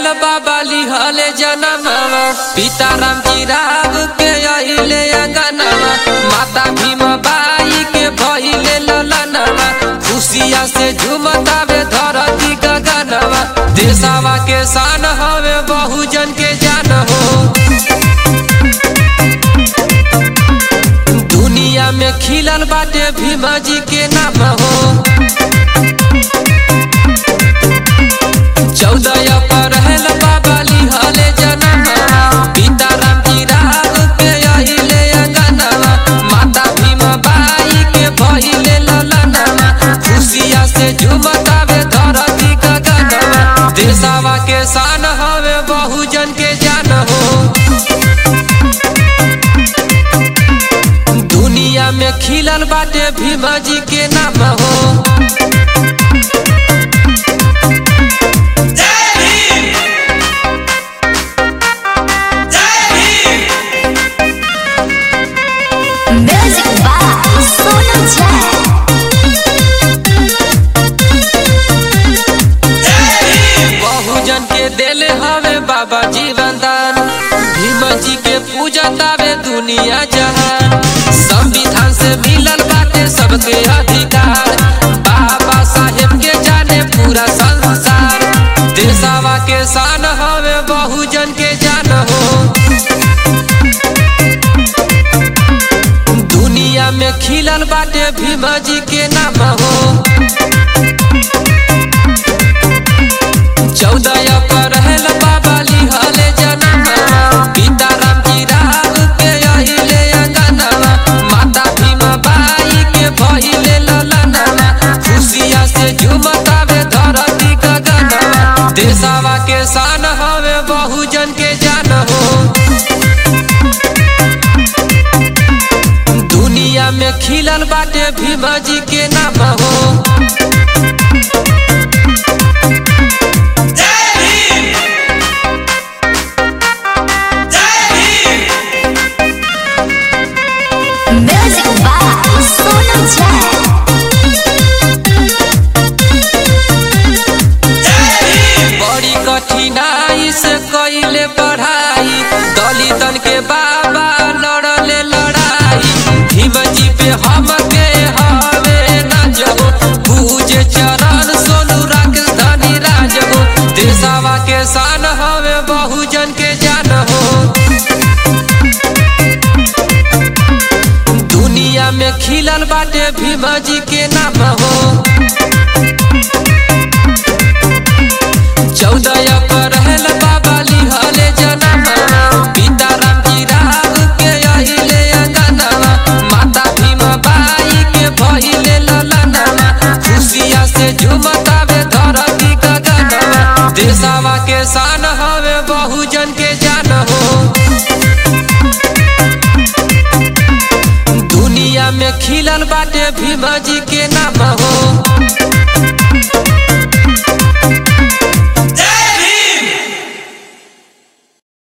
रहल बाबा लिहले जनमवा पिता राम जी राव के अहिले अंगनवा माता भीम बाई के भइले ललनवा खुशिया से झुमतावे धरती गगनवा देशवा के शान हवे बहुजन के जान हो दुनिया में खिलल बाटे भीमा जी के नाम हो चौदह अप्रैल बाबा लिहले जनमवा पिता राम जी राव के अहिले अंगनवा माता भीम बाई के भइले ललनवा खुशिया से झुमतावे धरती गगनवा देशवा के शान हवे बहुजन के जान हो दुनिया में खिलल बाटे भीमा जी के नाम हो Music by Sonu Jack. बहुजन के देले हवे बाबा जीवन दान भीम जी के पूजा तावे दुनिया जहान संविधान से मिलल बाटे सबके अधिकार बाबा साहेब के जाने पूरा संसार देशवा के शान हवे बहुजन के जान हो दुनिया में खिलल बाटे भीम जी के नाम हो चौदह अप्रैल बाबा लिहले जनमवा पिता राम जी राव के अहिले अंगनवा माता भीम बाई के भइले ललनवा खुशिया से झुमतावे धरती गगनवा देशवा के शान हवे बहुजन के जान हो दुनिया में खिलल बाटे भीम जी के नाम हो Music by Sonu Jack. बड़ी कठिनाई से कइले पढ़ाई दलितन के बाबा लड़ले लड़ाई भीम जी पे हम के हवे न जबो पूजे चरण सोनू राकेश धनी राजबो देशवा के शान हवे बहुजन के जान हो दुनिया में खिलल बाटे भीम जी के नाम हो चौदह अप्रैल बाबा लिहले जनमवा पिता राम जी राव के अहिले अंगनवा माता भीम बाई के भइले ललनवा खुशिया से झुमतावे धरती गगनवा देशवा के शान हवे बहुजन के जान हो दुनिया में खिलल बाटे भीम जी के नाम हो